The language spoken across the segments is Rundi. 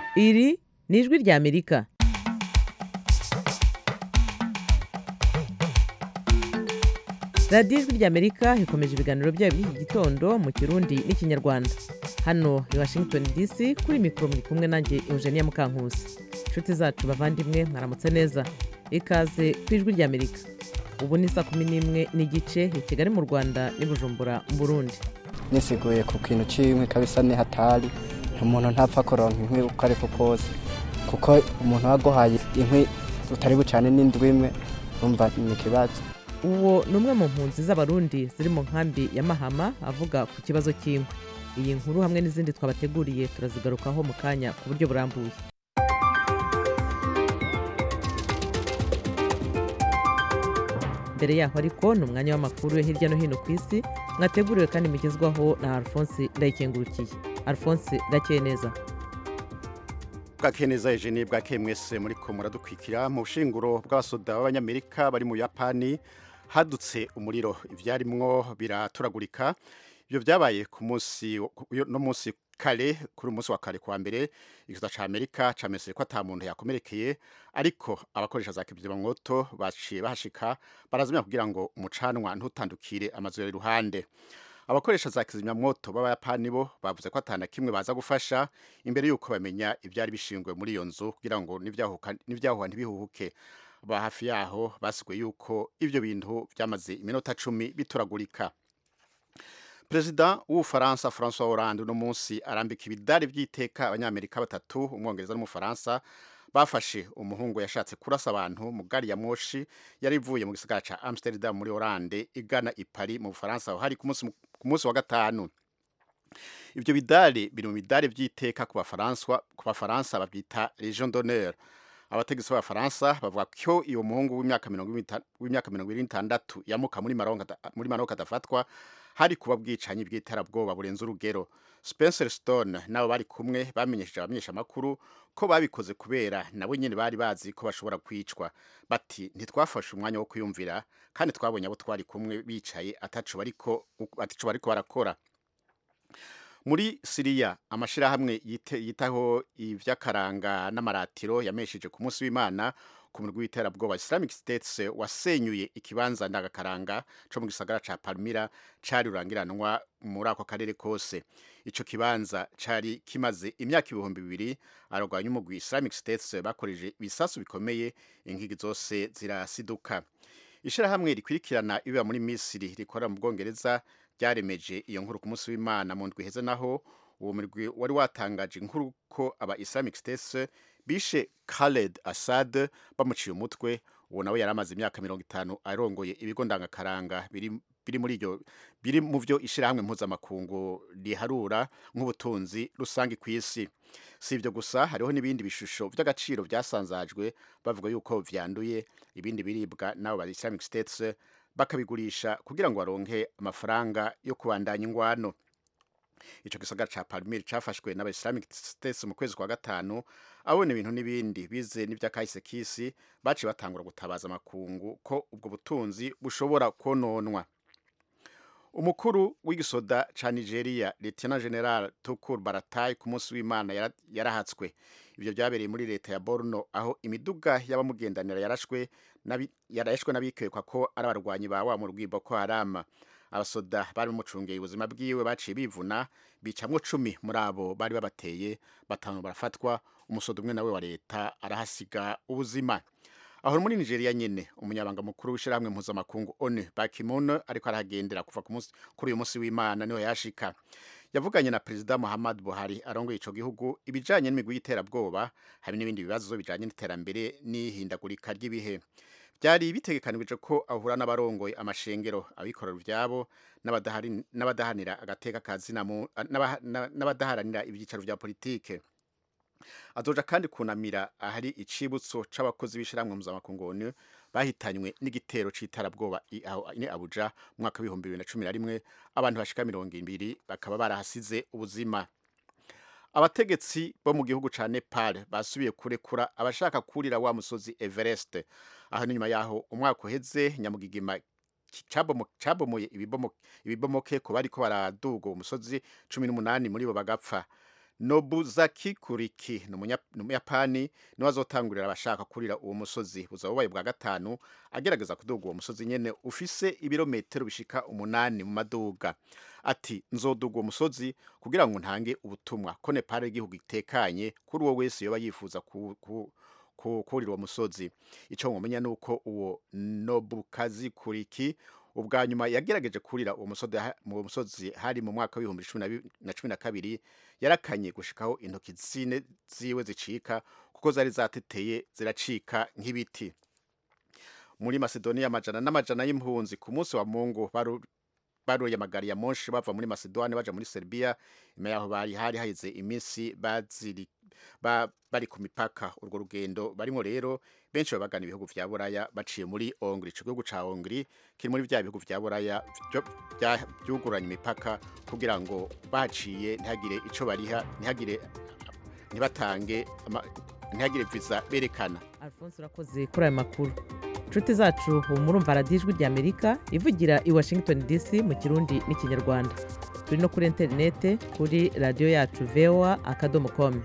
iri ni ijwi ry'amerika radiyo ijwi ry'amerika ikomeje ibiganiro byayo by'iki gitondo mu kirundi n'ikinyarwanda hano i washington dc kuri mikoro muri kumwe nanjye eugenia mukankusi inshuti zacu bavandimwe mwaramutse neza ikaze ku ijwi ry'amerika ubu ni saa kumi n'imwe n'igice i kigali mu rwanda n'i bujumbura mu burundi nisiguye ku kintu cy'inkwi kabisa ni hatari umuntu ntapfa kuronka inkwi uko ariko kose kuko umuntu waguhaye inkwi utari bucane n'indwi imwe urumva ni ikibazo uwo ni umwe mu mpunzi z'abarundi ziri mu nkambi ya mahama avuga ku kibazo cy'inkwi iyi nkuru hamwe n'izindi twabateguriye turazigarukaho mu kanya ku buryo burambuye mbere yaho ariko ni umwanya w'amakuru yo hirya no hino ku isi mwateguriwe kandi mugezwaho na alphonse ndayikengurukiye alphonse gakeye neza bwakeye neza eugenie bwakeye mwese muri ko muradukwikira mu bushinguro bw'abasoda b'abanyamerika bari mu buyapani hadutse umuriro ibyarimwo biraturagurika ibyo byabaye ku munsi no munsi kare kuri umunsi wa kare kuwa mbere igihugu cya amerika cameseye ko ata muntu yakomerekeye ariko abakoresha za kizimyamwoto baciye bahashika barazimya kugira ngo umucanwa ntutandukire amazu yari iruhande abakoresha za kizimyamwoto b'abayapani bo bavuze ko atana kimwe baza gufasha imbere y'uko bamenya ibyari bishingwe muri iyo nzu kugira ngo n'ibyahuha ntibihuhuke ba hafi yaho basiguye yuko ibyo bintu byamaze iminota cumi bituragurika perezida w'ubufaransa francois hollande uno munsi arambika ibidari by'iteka abanyamerika batatu umwongereza n'umufaransa bafashe umuhungu yashatse kurasa abantu mu gari ya moshi yari ivuye mu gisagara ca amsterdam muri hollande igana i paris mu bufaransa aho hari ku munsi wa gatanu ibyo bidari biri mu bidari by'iteka ku bafaransa babyita legion d'honneur abategetsi b'abafaransa bavuga ko iyo muhungu w'imyaka mirongo ine n'itandatu yamuka muri maroc adafatwa hari kuba bwicanyi bw'iterabwoba burenze urugero spencer stone nabo bari kumwe bamenyesheje abamenyeshamakuru ko babikoze kubera nabo nyine bari bazi ko bashobora kwicwa bati ntitwafashe umwanya wo kwiyumvira kandi twabonye abo twari kumwe bicaye atacu bariko barakora muri siriya amashyirahamwe yitaho iby'akaranga n'amaratiro yamesheje ku munsi w'imana ku murwi w'iterabwoba islamic states wasenyuye ikibanza ndagakaranga cyo mu gisagara ca palmira cari rurangiranwa muri ako karere kose ico kibanza cari kimaze imyaka ibihumbi bibiri ararwanya umugwi islamic states bakoreje ibisasu bikomeye inkigi zose zirasiduka ishirahamwe rikwirikirana ibiba muri misiri rikorera mu bwongereza ryaremeje iyo nkuru ku munsi w'imana mu ndwi heze naho uwo murwi wari watangaje inkuru ko aba islamic states bishe Khaled Assad bamuciye umutwe uwo nawe yari amaze imyaka mirongo itanu arongoye ibigo ndangakaranga biri biri muri ibyo biri mu byo ishyirahamwe mpuzamakungu riharura nk'ubutunzi rusange ku isi si ibyo gusa hariho n'ibindi bishusho by'agaciro byasanzajwe bavuga yuko byanduye ibindi biribwa n'abo ba islamic states bakabigurisha kugira ngo baronke amafaranga yo kubandanya ingwano ico gisagara ca Palmyra cafashwe n'aba Islamic States mu kwezi kwa gatanu abona ibintu n'ibindi bize n'ivyakahise kisi baci batangura gutabaza amakungu ko ubwo butunzi bushobora kononwa umukuru w'igisoda ca Nigeria Lieutenant General Tukur Baratai ku munsi w'Imana yarahatswe ibyo byabereye muri leta ya Borno aho imiduga y'abamugendanira yarashwe yarashwe n'abikekwa ko ari abarwanyi ba wa mu rwimbo ko Haram abasoda bari bamucungeye ubuzima bwiwe baciye bivuna bicamwo cumi muri abo bari babateye batanu barafatwa umusoda umwe nawe wa leta arahasiga ubuzima aho muri nigeria nyine umunyabanga mukuru w'ishyirahamwe mpuzamakungu onu bakimono ariko arahagendera kuva kuri uyu munsi w'imana niho yashika yavuganye na perezida muhammad buhari arongoye ico gihugu ibijanye n'imigwi y'iterabwoba hari n'ibindi bibazo bijanye n'iterambere n'ihindagurika ry'ibihe byari bitegekanijwe ko ahura n'abarongoye amashengero abikorera ibyabo n'abadahanira agateka ka zina n'abadaharanira ibyicaro bya politike azoja kandi kunamira ahari icibutso c'abakozi b'ishiramwe mpuzamakungu bahitanywe n'igitero c'iterabwoba ni abuja mu mwaka w'ibihumbi bibiri na cumi na rimwe abantu bashika mirongo ibiri bakaba barahasize ubuzima abategetsi bo mu gihugu ca nepal basubiye kurekura abashaka kurira wa musozi everest aho n'inyuma yaho umwaka uheze nyamugigima cabomoye ibibomoke ku bariko baraduga uwo musozi cumi n'umunani muri bo bagapfa Nobuzaki Kuriki ni umunya- ni umuyapani niwe azotangurira abashaka kurira uwo musozi buzaba bubaye bwa gatanu agerageza kuduga uwo musozi nyene ufise ibirometero bishika umunani mu maduga ati nzoduga uwo musozi kugira ngo ntange ubutumwa ko Nepal ari igihugu gitekanye kuri uwo wese yoba yifuza ku, ku, ku, kurira uwo musozi ico mwomenya nuko uwo Nobukazi Kuriki ubwa nyuma yagerageje kurira uwo musozi ha- mu musozi hari mu mwaka w'ibihumbi cumi na bi- na cumi na kabiri yarakanye gushikaho intoki zine ziwe zicika kuko zari zateteye ziracika nk'ibiti muri Macedonia amajana n'amajana y'impunzi ku munsi wa Mungu baru baruye amagari ya monshi bava muri Macedonia baja muri Serbia nyuma yaho bari hari haheze iminsi baziri ba, bari ku mipaka urwo rugendo barimo rero benshi babagana ibihugu vya Buraya baciye muri Hongrie ico gihugu ca Hongrie kiri muri vya bihugu vya Buraya vyo- vya- vyuguranye imipaka kugira ngo baciye ntihagire ico bariha ntihagire ntibatange ama- ntihagire visa berekana alphonse urakoze kuri aya makuru inshuti zacu ubu murumva radiyo ijwi ry'amerika ivugira i washington dc mu kirundi n'ikinyarwanda turi no kuri interinete kuri radiyo yacu voa akadomo komu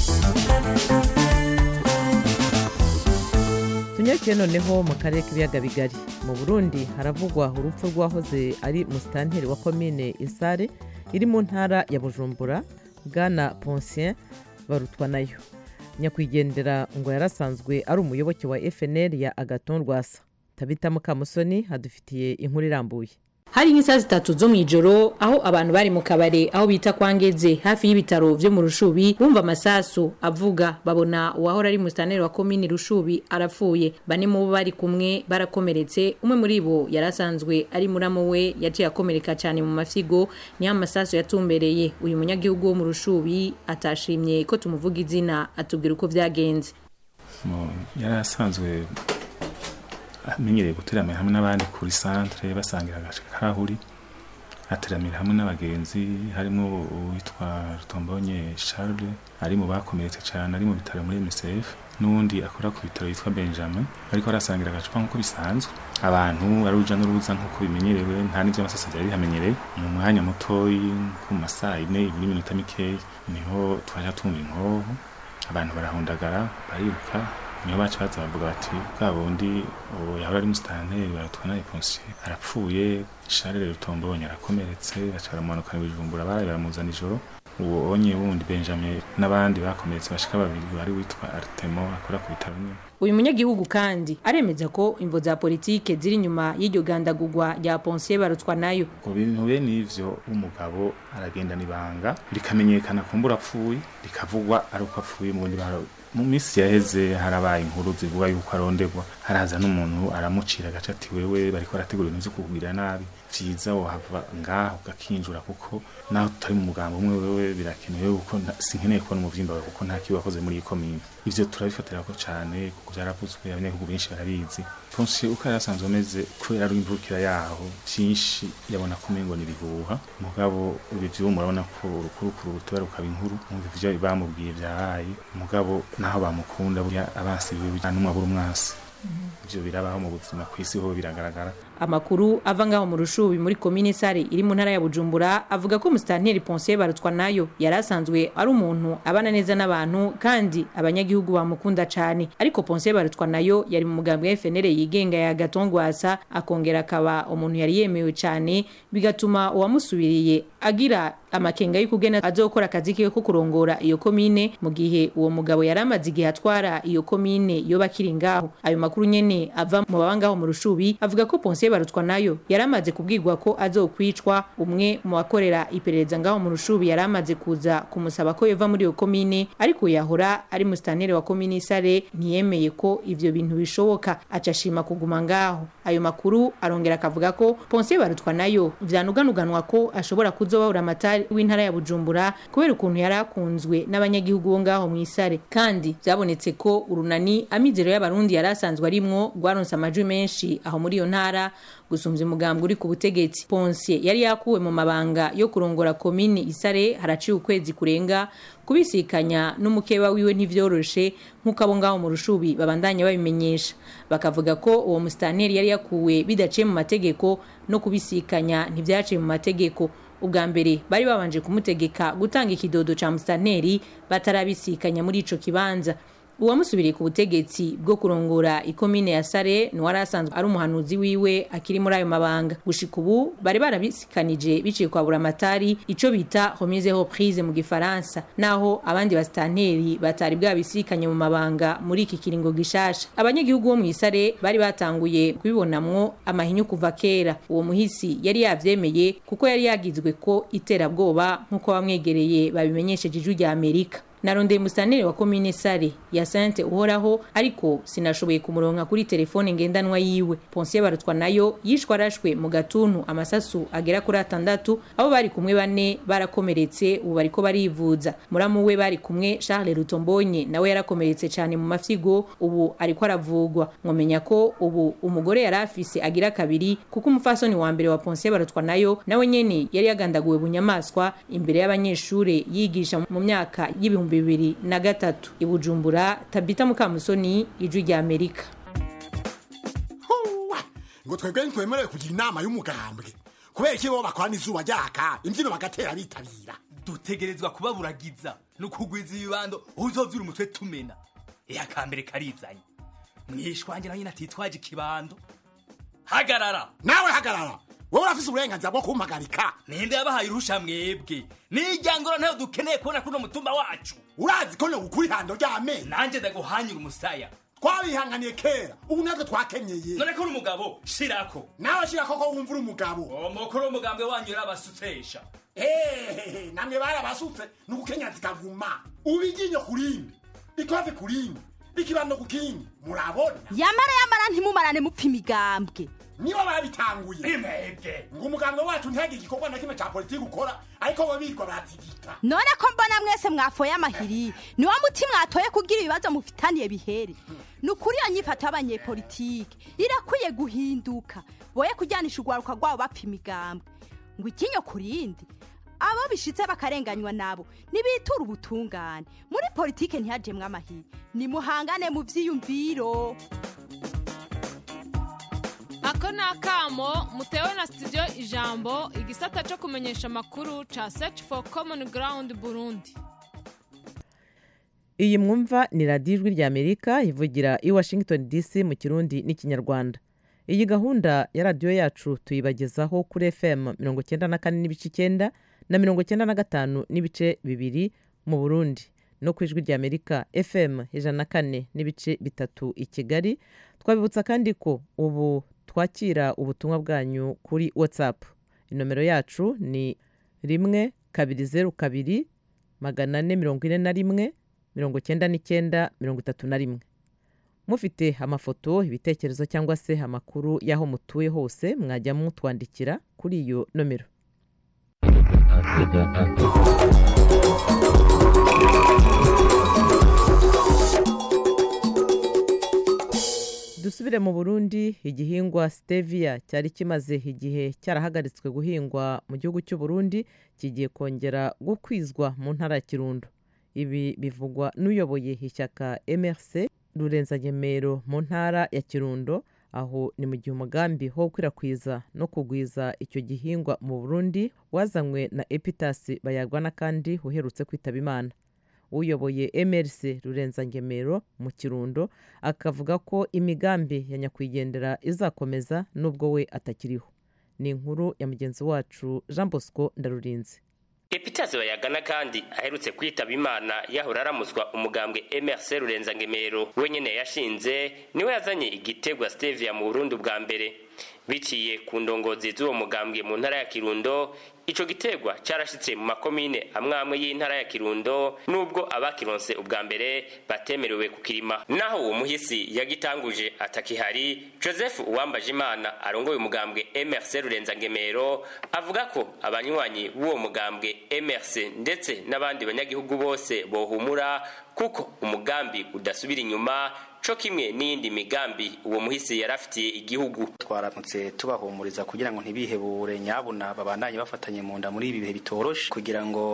tunyarukiye noneho mu karere k'ibiyaga bigari mu burundi haravugwa urupfu rw'uwahoze ari musitanteri wa komine isare iri mu ntara ya bujumbura bwana ponsien barutwa nayo nyakwigendera ngo yarasanzwe ari umuyoboke wa fnl ya agaton rwasa tabita mukamusoni hadufitiye inkuru irambuye hari nk'isaha zitatu zo mu ijoro aho abantu bari mu kabare aho bita kwa ngeze hafi y'ibitaro vyo mu rushubi bumva amasasu avuga babona uwahora ari musitaneri wa komini rushubi arapfuye bane mu bo bari kumwe barakomeretse umwe muri bo yari asanzwe ari muramo we yaciye akomereka cyane mu mafyigo niho amasasu yatumbereye uyu munyagihugu wo mu rushubi atashimye ko tumuvuga izina atubwira uko vyagenze Mo- yari asanzwe amenyereye guteramira hamwe n'abandi kuri santere basangira agace kahuri ateramira hamwe n'abagenzi harimo uwitwa rutombonye charles ari mu bakomeretse cyane ari mu bitaro muri msf n'uwundi akora ku bitaro yitwa benjamin ariko arasangira agacupa nk'uko bisanzwe abantu ari uruja n'uruza nk'uko bimenyerewe nta n'ibyo amasasa byari bihamenyereye mu mwanya mutoyi nko mu masaa ine ibiri minota mikeya niho twaja tumva inkoho abantu barahundagara bariruka niyo baca baza bavuga bati bwa bundi uwo yahora ari musitanteri baratwa na eponsiye arapfuye sharire rutombonye arakomeretse baca baramumanukana ibijumbura baraye baramuzana ijoro uwo onye wundi benjamin n'abandi bakomeretse bashika babiri wari witwa artemo akora ku bitaro nyine uyu munyagihugu kandi aremeza ko imvo za politike ziri inyuma y'iryo gandagurwa rya ponsiye barutwa nayo ku bintu bene ivyo umugabo aragendana ibanga rikamenyekana kumbura apfuye rikavugwa ari uko apfuye mu bundi bara- mu minsi yaheze harabaye inkuru zivuga yuko aronderwa haraza n'umuntu aramucira agace ati wewe bariko barategura ibintu vyo kukugirira nabi vyiza wohava ngaho ugakinjura kuko naho tutari mu mugambo umwe wewe birakenewe yuko nta- sinkeneye kubona umuvyimba wawe kuko nta kibi wakoze muri iyi komine ivyo turabifatira ko cane kuko vyaravuzwe abanyagihugu benshi barabizi ponsi uko yari asanzwe ameze kubera ari imvukira yaho vyinshi yabona ko umengo n'ibihuha mugabo ibi vyubu murabona ko urukurukuru ruteba rukaba inkuru mwumva ivyo bamubwiye vyabaye mugabo naho bamukunda burya abansi biwe nta n'umwe abura umwasi ivyo birabaho mu buzima kw'isi ho biragaragara amakuru ava ngaho mu rushubi muri komine sare iri mu ntara ya bujumbura avuga ko musitanteri ponsiye barutwa nayo yari asanzwe ari umuntu abana neza n'abantu kandi abanyagihugu bamukunda cyane ariko ponsiye barutwa nayo yari mu mugambi wa fnl yigenga ya gatongwasa akongera akaba umuntu yari yemewe cyane bigatuma uwamusubiriye agira amakenga y'ukugena azokora akazi kiwe ko kurongora iyo komine mu gihe uwo mugabo yari amaze igihe atwara iyo komine yo bakiri ngaho ayo makuru nyene ava mu baba ngaho mu rushubi avuga ko ponsiye barutwa nayo yari amaze kubwirwa ko azokwicwa umwe mu bakorera iperereza ngaho mu rushubi yari amaze kuza kumusaba ko yova muri iyo komine ariko yahora ari musitaneri wa komine isare ntiyemeye ko ivyo bintu bishoboka aca ashima kuguma ngaho ayo makuru arongera akavuga ko ponsiye barutwa nayo vyanuganuganwa ko ashobora kuzobahura amatari w'intara ya bujumbura kubera ukuntu yari akunzwe n'abanyagihugu bo ngaho mu isare kandi vyabonetse ko urunani amizero y'abarundi yari asanzwe arimwo rwaronse amajwi menshi aho muri iyo ntara gusumvya umugambwe uri ku butegetsi ponsiye yari yakuwe mu mabanga yo kurongora komini isare haraciye ukwezi kurenga kubisikanya n'umukeba wiwe ntivyoroshe nk'uko abo ngaho mu rushubi babandanya babimenyesha bakavuga ko uwo musitanteri yari yakuwe bidaciye mu mategeko no kubisikanya ntivyaciye mu mategeko ubwa mbere bari babanje kumutegeka gutanga ikidodo ca musitanteri batarabisikanya muri ico kibanza uwamusubiriye ku butegetsi bwo kurongora ikomine ya sare niwari asanzwe ari umuhanuzi wiwe akiri muri ayo mabanga gushika ubu bari barabisikanije biciye kwa buramatari ico bita remise reprise mu gifaransa naho abandi basitanteri batari bwabisikanye mu mabanga muri iki kiringo gishasha abanyagihugu bo mu isare bari batanguye kubibonamwo amahinyu kuva kera uwo muhisi yari yavyemeye kuko yari yagizwe ko iterabwoba nk'uko bamwegereye babimenyesheje ijwi rya amerika narondeye umusanire wa komine sare ya sante uhoraho ariko sinashoboye kumuronka kuri telefone ngendanwa yiwe ponsiyo barutwa nayo yishwe arashwe mu gatuntu amasasu agera kuri atandatu abo bari kumwe bane barakomeretse ubu bariko barivuza muramu we bari kumwe charles rutombonye nawe yarakomeretse cyane mu mafyigo ubu ariko aravugwa mwomenya ko ubu umugore yari afise agira kabiri kuko umufasoni wa mbere wa ponsiyo barutwa nayo nawe nyene yari yagandaguwe bunyamaswa imbere y'abanyeshure yigisha mu myaka y'ibihumbi bibiri na gatatu i bujumbura tabita mukamusoni ijwi rya amerika Huwa! ngo twebwe ntitwemerewe kugira inama y'umugambwe kubera iki bo bakorana izuba ryaka imbyino bagatera bitabira dutegerezwa kubaburagiza no kugwiza ibibando uzovyura umutwe tumena iyo akambere karizanye mwishwange nawe nyine atitwaje ikibando hagarara nawe hagarara wowe urafise uburenganzira bwo kumpagarika ninde yabahaye urusha mwebwe nijyangoro ntayo dukeneye kubona kuno mutumba wacu urazi ko nogukura ihando ry'amenyo nanjye ndaguhanyura umusaya twabihanganiye kera ubu natwe twakenyeye none ko uri umugabo shirako nawe shira koko wumva uri umugabo umukuru w'umugambwe wanyu yarabasutsesha hehehe namwe barabasutse ni ugukenya zikaguma ubu iryinyo ku rindi ikofi ku rindi ikibando ku kindi murabona yamara yamara ntimumarane mupfa imigambwe nibo babitanguye imebwe ngo umuganga wacu ntihagire igikorwa na kimwe cya politiki ukora ariko bo birirwa baratigita none ko mbona mwese mwafoye amahiri niwo muti mwatoye kugira ibibazo mufitaniye bihere ni ukuri iyo nyifato y'abanyepolitike irakwiye guhinduka boye kujyanisha urwaruka rwabo bapfa imigambwe ngo ikinyo ku rindi abo bishitse bakarenganywa nabo nibitura ubutungane muri politike ntihajemwe amahiri nimuhangane mu vyiyumviro ako ni akamo mutewe na studio ijambo igisata cyo kumenyesha amakuru ca search for common ground burundi iyi mwumva ni radiyo ijwi rya amerika ivugira i washington dc mu kirundi n'ikinyarwanda iyi gahunda ya radiyo yacu tuyibagezaho kuri fm mirongo icyenda na kane n'ibice icyenda na mirongo icyenda na gatanu n'ibice bibiri mu burundi no ku ijwi rya amerika fm ijana na kane n'ibice bitatu i kigali twabibutsa kandi ko ubu twakira ubutumwa bwanyu kuri whatsapp inomero yacu ni rimwe kabiri zeru kabiri magana ane mirongo ine na rimwe mirongo icyenda n'icyenda mirongo itatu na rimwe mufite amafoto ibitekerezo cyangwa se amakuru y'aho mutuye hose mwajya mutwandikira kuri iyo nomero dusubire mu burundi igihingwa stevia cyari kimaze igihe cyarahagaritswe guhingwa mu gihugu cy'u Burundi kigiye kongera gukwizwa mu ntara ya kirundo ibi bivugwa n'uyoboye ishyaka mrc rurenzanyemero mu ntara ya kirundo aho ni mu gihe umugambi wo gukwirakwiza no kugwiza icyo gihingwa mu burundi wazanywe na epitasi bayagwana kandi uherutse kwitaba imana uyoboye mrc rurenzangemero mu kirundo akavuga ko imigambi ya nyakwigendera izakomeza nubwo we atakiriho ni inkuru ya mugenzi wacu jean bosco ndarurinze epitasi bayagana kandi aherutse kwitaba imana yahora aramuzwa umugambwe mrc rurenzangemero wenyine yashinze niwe yazanye igitegwa stevia mu burundi bwa mbere biciye ku ndongozi z'uwo mugambwe mu ntara ya kirundo ico gitegwa carashitse mu makomine amwe amwe y'intara ya kirundo nubwo abakironse ubwa mbere batemerewe kukirima naho uwo muhisi yagitanguje atakihari joseph uwambaje imana arongoye umugambwe mrc rurenzangemero avuga ko abanywanyi b'uwo mugambwe mrc ndetse n'abandi banyagihugu bose bohumura kuko umugambi udasubira inyuma co kimwe n'iyindi migambi uwo muhisi yarafitiye igihugu twaramutse tubahumuriza kugira ngo ntibihebure nyabuna babandanye bafatanye mu nda muri ibi bihe bitoroshe kugira ngo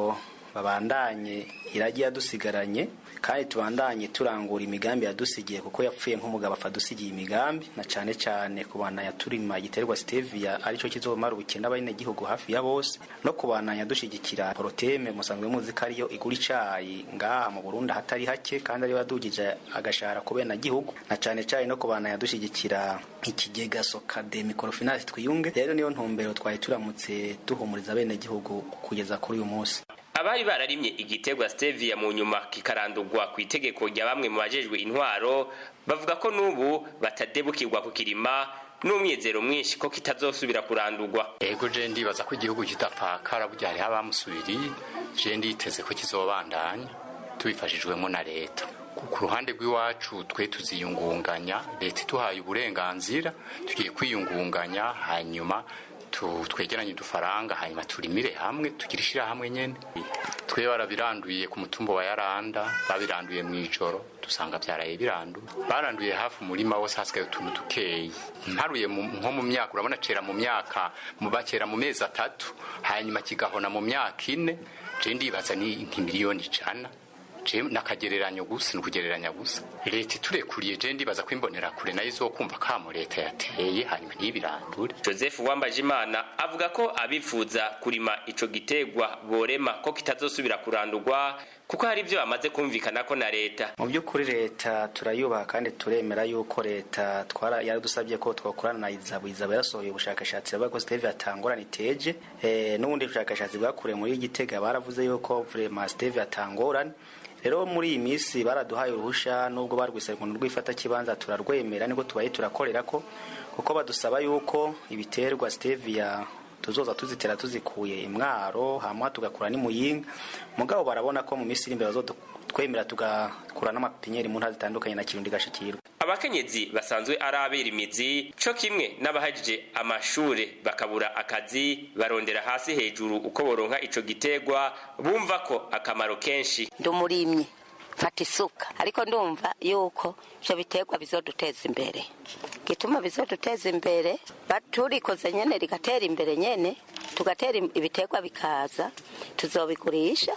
babandanye iragi yadusigaranye kandi tubandanye turangura imigambi yadusigiye kuko yapfuye nk'umugabo apfa dusigiye imigambi na cane cane kubandanya turima igiterwa stevia arico kizomara ubukene abenegihugu hafi ya bose no kubandanya dushigikira poroteme musanzwe muzi ko ariyo igura icayi ngaha mu Burundi hatari hake kandi ariyo yadugije agashahara ku benegihugu na cane cane no kubandanya dushigikira ikigega sokade microfinance twiyunge rero niyo ntumbero twari turamutse duhumuriza abenegihugu kugeza kuri uyu munsi abari bararimye igiterwa stevia mu nyuma kikarandurwa ku itegeko rya bamwe mu bajejwe intwaro bavuga ko n'ubu batadebukirwa kukirima n'umwizero mwinshi ko kitazosubira kurandurwa ego je ndibaza ko igihugu kitapfakara burya hariho abamusubiriye je nditeze ko kizobandanya tubifashijwemo na leta ku ruhande rw'iwacu twe tuziyungunganya leta iduhaye uburenganzira tugiye kwiyungunganya hanyuma twegeranye udufaranga hanyuma turimire hamwe tugire ishyirahamwe nyine twe barabiranduye ku mutumba wa yaranda babiranduye mu ijoro dusanga byaraye biranduye baranduye hafi umurima wose hasigaye utuntu dukeyi mparuye nko mu myaka urabona cera mu myaka bakera mu mezi atatu hanyuma kigahona mu myaka ine je ndibaza ni nk'imiliyoni ijana nakagereranyo gusa ni ukugereranya gusa leta iturekuriye je ndibaza ko imbonera kure nayo izokumva kamo leta yateye hanyuma ntibirandure joseph wambajimana avuga ko abifuza kurima ico gitegwa borema ko kitazosubira kurandurwa kuko hari ibyo bamaze kumvikana ko na leta mu by'ukuri leta turayubaha kandi turemera yuko leta twara yaradusabye ko twakorana na izabu izabu yarasohoye ubushakashatsi bavuga ko steve atangorana iteje eh, n'ubundi bushakashatsi bwakorewe muri gitega baravuze yuko vraiment steve atangorane rero muri iyi minsi baraduhaye uruhusha nubwo barwise ukuntu rwifata kibanza turarwemera niko tubaye turakorera ko kuko badusaba yuko ibiterwa stevia tuzoza tuzitera tuzikuye imwaro hama tugakura n'imuyinga mugabo barabona ko mu minsi iri imbere bazotwemera tugakura n'amapinyeri mu ntara zitandukanye na kirundi gashikirwa abakenyezi basanzwe ari abera imizi co kimwe n'abahajije amashure bakabura akazi barondera hasi hejuru uko boronka ico gitegwa bumva ko akamaro kenshi ndumurimye mfata isuka ariko ndumva yuko ivyo biterwa bizoduteza imbere gituma bizoduteza imbere turikoze nyene rigatera imbere nyene tugatera ibiterwa bikaza tuzobigurisha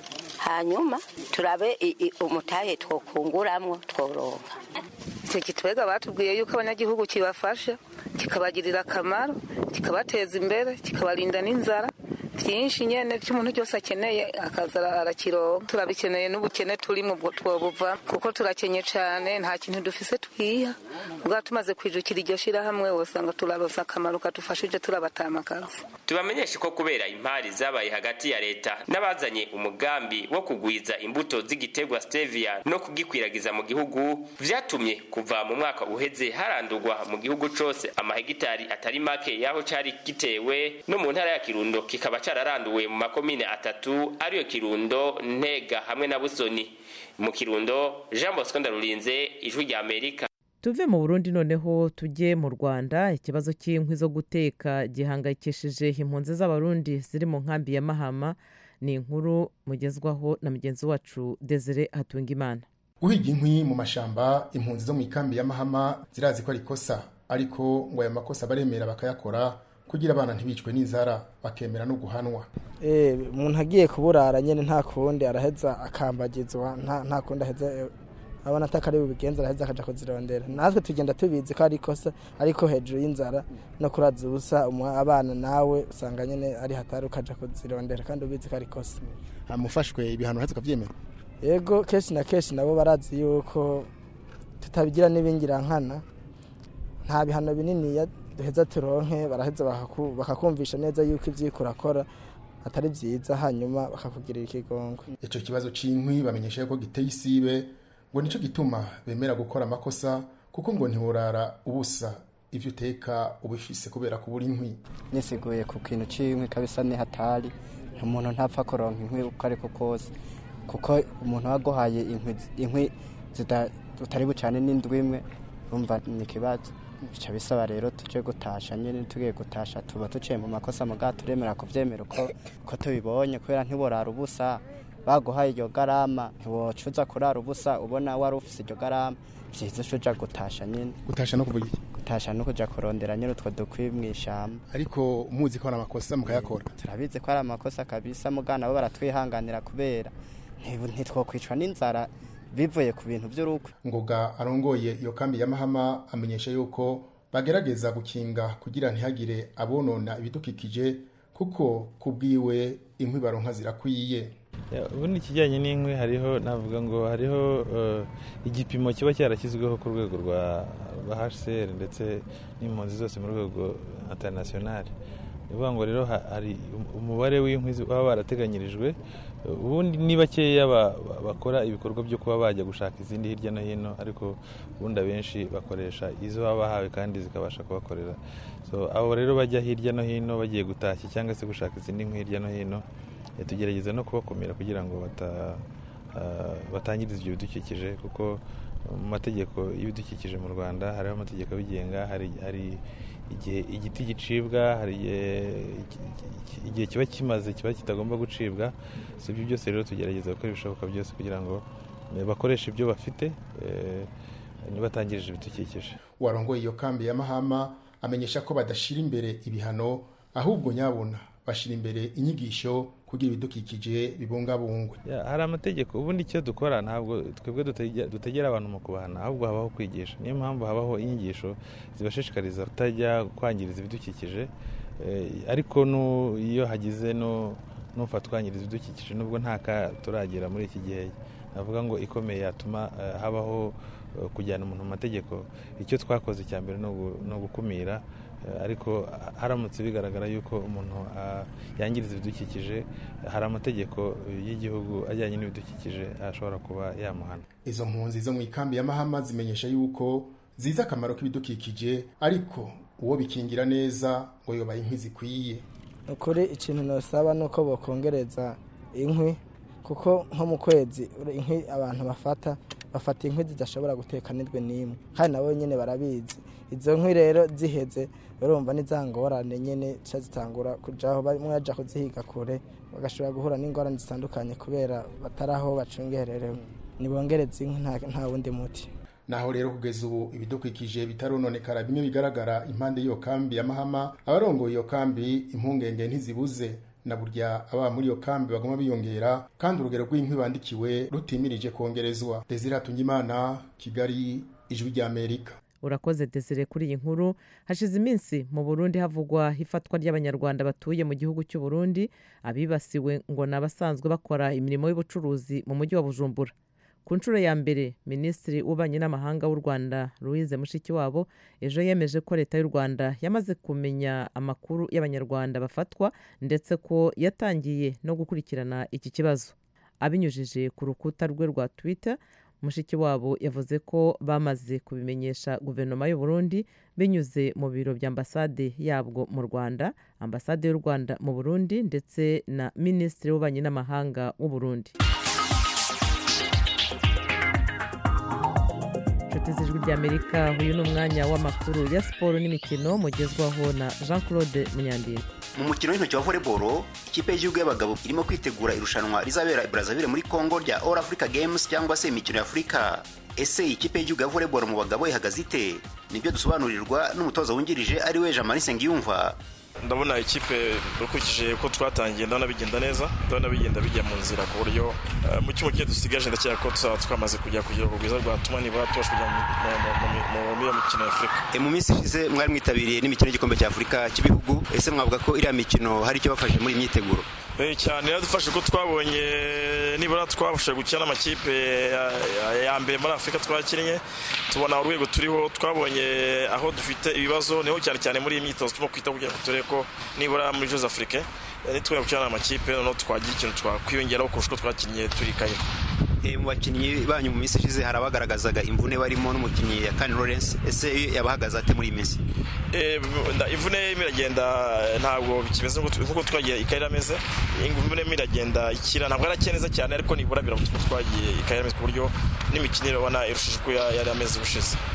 hanyuma turabe umutahe twokunguramwo tworonka icyo kitwega batubwiye yuko abanyagihugu kibafasha kikabagirira akamaro kikabateza imbere kikabarinda n'inzara byinshi nyene cy'umuntu cyose akeneye akaza arakironka turabikeneye n'ubukene turi mu twobuva kuko turakenye cyane nta kintu dufise twiha ubwa tumaze kwijukira iryo shirahamwe wosanga turaronsa akamaro kadufashije turabatamakazi tubamenyeshe ko kubera impari zabaye hagati ya leta n'abazanye umugambi wo kugwiza imbuto z'igiterwa stevia no kugikwiragiza mu gihugu vyatumye kuva mu mwaka uheze harandurwa mu gihugu cose amahegitari atari make yaho cari gitewe no mu ntara ya kirundo kikaba cararanduwe mu makomine atatu ariyo kirundo ntega hamwe na busoni mu kirundo jean bosco ndarurinze ijwi rya amerika tuve mu burundi noneho tujye mu rwanda ikibazo cy'inkwi zo guteka gihangayikishije impunzi z'abarundi ziri mu nkambi ya mahama ni inkuru mugezwaho na mugenzi wacu desire hatungimana guhiga inkwi mu mashamba impunzi zo mu ikambi ya mahama zirazi ko ari ikosa ariko ngo ayo makosa baremera bakayakora kugira abana ntibicwe n'inzara bakemera no guhanwa umuntu agiye kuburara nyine nta kundi araheza akambagizwa nta kundi aheza abona atakari bubigenza araheza akaja kuzirondera natwe tugenda tubizi ko ari ikosa ariko hejuru y'inzara no kuraza ubusa abana nawe usanga nyine ari hatari ukaja kuzirondera kandi ubizi ko ari ikosa mufashwe ibihano heza ukavyemera yego kenshi na kenshi nabo barazi yuko tutabigira n'ibingirankana nta bihano binini duheza turonke baraheza bakakumvisha neza yuko ibyo urakora atari byiza hanyuma bakakugirira ikigongo icyo kibazo cy'inkwi bamenyesha ko giteye isibe ngo nicyo gituma bemera gukora amakosa kuko ngo ntiworara ubusa ibyo uteka ubifise kubera kubura inkwi nisiguye ku kintu cy'inkwi kabisa ni hatari umuntu ntapfa kuronka inkwi uko ariko kose kuko umuntu waguhaye inkwi utari bucane n'indwi imwe urumva ni ikibazo bica bisaba rero tuje gutasha nyine tugiye gutasha tuba tuciye mu makosa muga turemera kuvyemera uko uko tubibonye kubera ntiborara ubusa baguhaye iryo garama ntiwocuza kurara ubusa ubona wari ufise iryo garama vyiza ucuja gutasha nyine gutasha no kuvuga iki gutasha no kuja kurondera nyine utwo dukwi mu ishyamba ariko muzi ko hari amakosa mukayakora turabizi ko ari amakosa kabisa mugana bo baratwihanganira kubera ntitwokwicwa n'inzara bivuye ku bintu by'urukwe ngoga arongoye iyo kambi ya mahama amenyesha yuko bagerageza gukinga kugira ntihagire abonona ibidukikije kuko kubwiwe inkwi baronka zirakwiye ubundi ikijyanye n'inkwi hariho navuga ngo hariho igipimo kiba cyarashyizweho ku rwego rwa hcr ndetse n'impunzi zose mu rwego internationale ni ukuvuga ngo rero hari umubare w'inkwi baba barateganyirijwe ubundi ni bakeya bakora ibikorwa byo kuba bajya gushaka izindi hirya no hino ariko ubundi abenshi bakoresha izo baba bahawe kandi zikabasha kubakorera abo rero bajya hirya no hino bagiye gutashya cyangwa se gushaka izindi nkwi hirya no hino tugerageza no kubakumira kugira ngo batangiriza ibyo bidukikije kuko mu mategeko y'ibidukikije mu rwanda hariho amategeko abigenga hari igihe igiti gicibwa hari igihe kiba kimaze kiba kitagomba gucibwa si ibyo byose rero tugerageza gukora ibishoboka byose kugira ngo bakoreshe ibyo bafite ntibatangirije ibidukikije warongoye iyo kambi ya mahama amenyesha ko badashyira imbere ibihano ahubwo nyabona bashyira imbere inyigisho kugira ibidukikije bibungabungwe hari amategeko ubundi icyo dukora ntabwo twebwe dutegera abantu mu kubahana ahubwo habaho kwigisha niyo mpamvu habaho inyigisho zibashishikariza kutajya kwangiriza ibidukikije ariko iyo hagize n'ufatwanyiriza ibidukikije nubwo nta ka turagera muri iki gihe navuga ngo ikomeye yatuma habaho kujyana umuntu mu mategeko icyo twakoze cya mbere ni ugukumira ariko haramutse bigaragara yuko umuntu yangiriza ibidukikije hari amategeko y'igihugu ajyanye n'ibidukikije ashobora kuba yamuhana izo mpunzi zo mu ikambi ya mahama zimenyesha yuko zizi akamaro k'ibidukikije ariko uwo bikingira neza ngo yubaye inkwi zikwiye ukuri ikintu ntusaba ni uko bakongereza inkwi kuko nko mu kwezi inkwi abantu bafata bafata inkwi zidashobora guteka n'indwe n'imwe kandi nabo nyine barabizi izo nkwi rero ziheze urumva n'izangorane nyine zica zitangura kujaho bamwe baja kuzihiga kure bagashobora guhura n'ingorane zitandukanye kubera batari aho bacungererewe nibongereza inkwi nta wundi muti naho rero kugeza ubu ibidukikije bitarononekara bimwe bigaragara impande y'iyo kambi ya mahama abarongoye iyo kambi impungenge ntizibuze na burya ababa muri iyo kambi baguma biyongera kandi urugero rw'inkwi bandikiwe rutimirije kongerezwa desire hatungimana kigali ijwi ry'amerika urakoze desire kuri iyi nkuru hashize iminsi mu burundi havugwa ifatwa ry'abanyarwanda batuye mu gihugu cy'u Burundi abibasiwe ngo ni abasanzwe bakora imirimo y'ubucuruzi mu mujyi wa bujumbura ku nshuro ya mbere minisitiri w'ububanyi n'amahanga w'u rwanda louise mushikiwabo ejo yemeje ko leta y'u rwanda yamaze kumenya amakuru y'abanyarwanda bafatwa ndetse ko yatangiye no gukurikirana iki kibazo abinyujije ku rukuta rwe rwa twitter mushikiwabo yavuze ko bamaze kubimenyesha guverinoma y'u Burundi binyuze mu biro bya ambasade yabwo mu rwanda ambasade y'u rwanda mu burundi ndetse na minisitiri w'ububanyi n'amahanga w'u Burundi inshuti z'ijwi ry'amerika uyu ni umwanya w'amakuru ya siporo n'imikino mugezwaho na jean claude munyandinda mu mukino w'intoki wa volleyball ikipe y'igihugu y'abagabo irimo kwitegura irushanwa rizabera i brazzaville muri congo rya all africa games cyangwa se imikino ya afurika ese ikipe y'igihugu ya volleyball mu bagabo ihagaze ite nibyo dusobanurirwa n'umutoza wungirije ari we jean marie nsengiyumva ndabona ikipe ukurikije ko twatangiye ndabona bigenda neza ndabona bigenda bijya mu nzira ku buryo mu cyumba kigiye dusigaje ndakeka ko tuzaba twamaze kujya ku rwego rwiza rwatuma nibura tubasha kujya muri iyo mikino ya afurika mu minsi ishize mwari mwitabiriye n'imikino y'igikombe cya afurika cy'ibihugu ese mwavuga ko iriya mikino hari icyo bafashe muri iyi myiteguro cyane yaradufashe ko twabonye nibura twabashije gukina n'amakipe ya mbere muri afurika twakinnye tubona urwego turiho twabonye aho dufite ibibazo niho cyane cyane muri iyi myitozo turimo kwita kugira ngo turebe ko nibura muri jeux afrique nitwere gukina n'amakipe noneho twagira ikintu twakwiyongeraho kurusha uko twakinnye turi kayira mu bakinnyi banyu mu minsi ishize hari abagaragazaga imvune barimo n'umukinnyi ya kani lawrence ese yabahagaze ate muri iyi minsi imvune iragenda ntabwo bikimeze nk'uko twagiye ikayira ameze imvune iragenda ikira ntabwo arakeye neza cyane ariko nibura biramutse twagiye ikayira ameze ku buryo n'imikinire ubona irushije uko yari ameze ubushize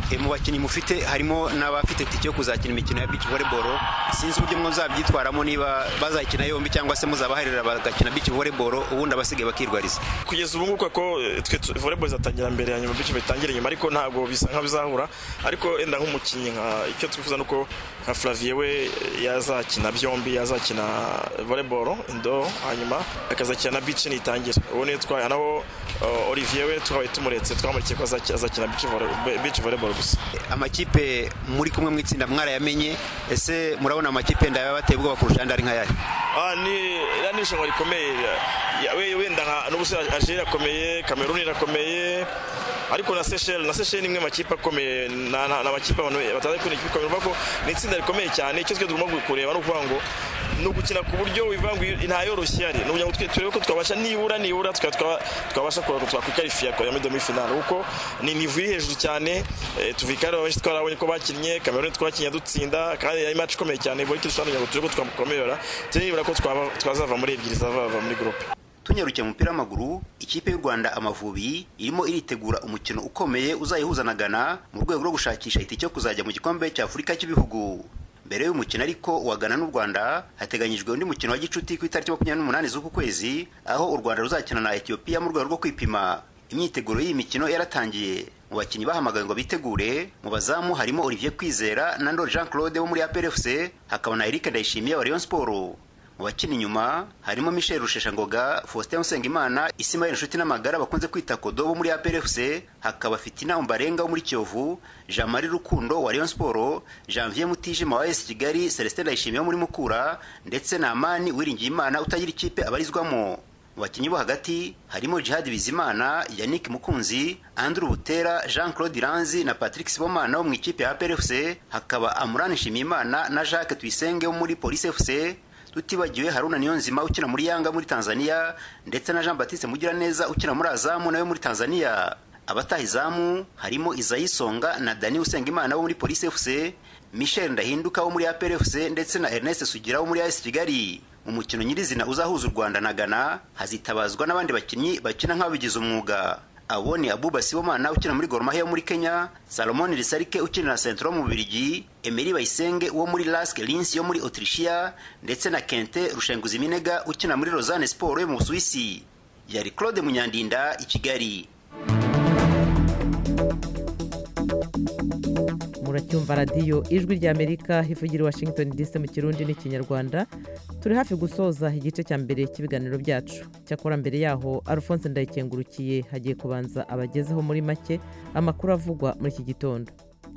E, mu bakinnyi mufite harimo n'abafite tike yo kuzakina imikino ya beach volleyball sinzi uburyo muzabyitwaramo niba bazakina yombi cyangwa se muzabaharira bagakina beach volleyball ubundi abasigaye bakirwariza kugeza ubu ngubu ko eh, twe tu- volleyball izatangira mbere ya nyuma bityo bitangire nyuma ariko ntabwo bisa nka bizahura ariko wenda nk'umukinnyi nka icyo twifuza nuko nka Flavie we eh, yazakina byombi yazakina volleyball indo hanyuma akazakina na beach nitangira ubu niyo twaye naho eh, Olivier we twabaye tumuretse twamurikiye ko azaki- azakina beach volley- beach volleyball gusa amakipe muri kumwe mu itsinda mwarayamenye ese murabona amakipe ndaya bateye ubwoba kurusha andi ari nk'ayari Ah, ni iriya ni irushanwa rikomeye Ya- we- wenda nka n'ubusa Algeria irakomeye Cameroon irakomeye ariko na Seychelles na Seychelles ni imwe mu makipe akomeye na na- na makipe abantu batazi ko ni ikipe ikomeye urumva ko ni itsinda rikomeye cyane icyo twe tugomba kureba ni ukuvuga ngo ni ugukina ku buryo wivanga nta yoroshye ihari ni ukugira ngo twe turebe ko twabasha nibura nibura tukaba twa- twabasha kureba ko twakwikarifiya kwa muri demi finale kuko ni nivu iri hejuru cyane eh, tuvikare benshi twarabonye ko bakinnye Cameroon twakinnye dutsinda kandi yari match ikomeye cyane buri kintu tushobora kugira ngo turebe ko twamukomeyora nibura ko twaba- twazava muri ebyiri zava muri groupe tunyarukiye mu mupira w'amaguru ikipe y'u rwanda amavubi irimo iritegura umukino ukomeye uzayihuza na ghana mu rwego rwo gushakisha itike yo kuzajya mu gikombe cya afurika cy'ibihugu mbere y'umukino ariko wa ghana n'u rwanda hateganyijwe undi mukino wa gicuti ku itariki makumyabiri n'umunani z'uku kwezi aho u rwanda ruzakina na etiyopiya mu rwego rwo kwipima imyiteguro y'iyi mikino yaratangiye mu bakinnyi bahamagawe ngo bitegure mu bazamu harimo olivier kwizera na ndori jean claude wo muri aprfc hakaba na eric ndayishimiye wa rayon sport mu bakina inyuma harimo michel rusheshangoga faustin usengimana isimayeli inshuti n'amagara bakunze kwita kodo bo muri aprfc hakaba fitina umbarenga wo muri kiyovu jean marie rukundo wa rayon sport janvier mutijima wa esi kigali celestin ndayishimiye wo muri mukura ndetse na amani uwiringiyimana utagira ikipe abarizwamo mu bakinnyi bo hagati harimo jihad bizimana yannick mukunzi andrew butera jean claude iranzi na patrick sibomana wo mu ikipe ya aprfc hakaba amurani nshimiyimana na jacques tuyisenge wo muri police fc tutibagiwe haruna niyonzima ukina muri yanga muri tanzania ndetse na jean baptiste mugiraneza ukina muri azamu nawe muri tanzania abataha izamu harimo izayisonga na dani usengimana wo muri police fc michel ndahinduka wo muri aprfc ndetse na ernest sugira wo muri as kigali mu mukino nyirizina uzahuza u rwanda na ghana hazitabazwa n'abandi bakinnyi bakina nk'ababigize umwuga abo ni abuba sibomana ukina muri Gor Mahia yo muri kenya salomon risarike ukina na centro mu bubirigi emeri bayisenge wo muri lask lins yo muri autrichia ndetse na kente rushenguzi minega ukina muri lausanne sport yo mu busuwisi yari claude munyandinda i kigali muracyumva radiyo ijwi ry'amerika ivugira i washington dc mu kirundi n'ikinyarwanda turi hafi gusoza igice cya mbere cy'ibiganiro byacu cyakora mbere yaho alphonse ndayikengurukiye hagiye kubanza abagezeho muri make amakuru avugwa muri iki gitondo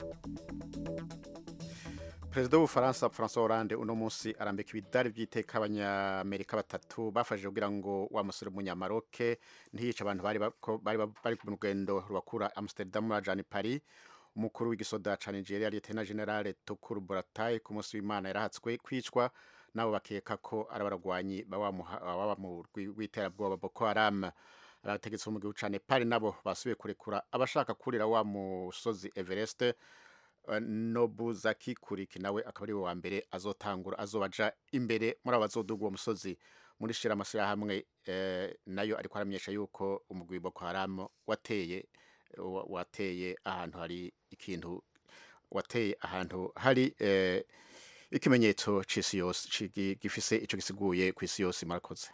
perezida w'ubufaransa francois hollande uno munsi arambika ibidari by'iteka abanyamerika batatu bafashije kugira ngo wa musore w'umunyamaroke ntiyice abantu bari bako- bari bari mu rugendo rubakura amsterdam bajana i paris umukuru w'igisoda ca nigeria lieutenant general tukuru buratai ku munsi w'imana yarahatswe kwicwa nabo bakeka ko ari abaragwanyi baba mu rwi- rw'iterabwoba boko haram abategetsi bo mu gihugu ca nepal nabo basubiye kurekura abashaka kurira wa musozi everest eh, nobuzaki kuriki nawe akaba ari we wa mbere azotangura azobaja imbere muri abo bazoduga uwo musozi muri shira amashyirahamwe eh, nayo ariko aramenyesha yuko umugwi boko haram wateye wa- wateye ahantu hari ikintu wateye ahantu hari eh, ikimenyetso c'isi yose ci- gi- gifise ico gisiguye ku isi yose murakoze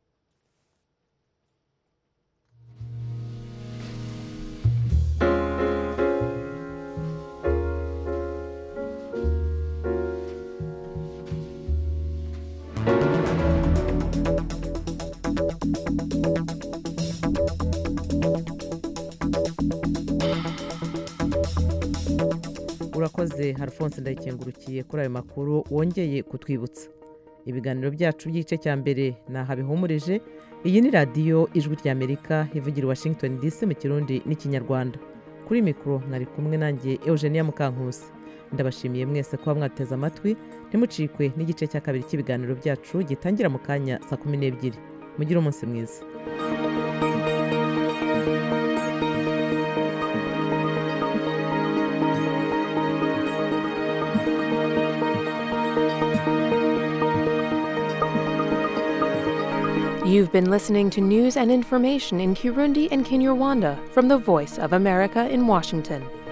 urakoze alphonse ndayikengurukiye kuri ayo makuru wongeye kutwibutsa ibiganiro byacu by'igice cya mbere ni aha bihumurije iyi ni radiyo ijwi ry'amerika ivugira i washington dc mu kirundi n'ikinyarwanda kuri mikoro mwari kumwe nanjye eugenia mukankusi ndabashimiye mwese kuba mwateze amatwi ntimucikwe n'igice cya kabiri cy'ibiganiro byacu gitangira mu kanya saa kumi n'ebyiri mugire umunsi mwiza You've been listening to news and information in Kirundi and Kinyarwanda from the Voice of America in Washington.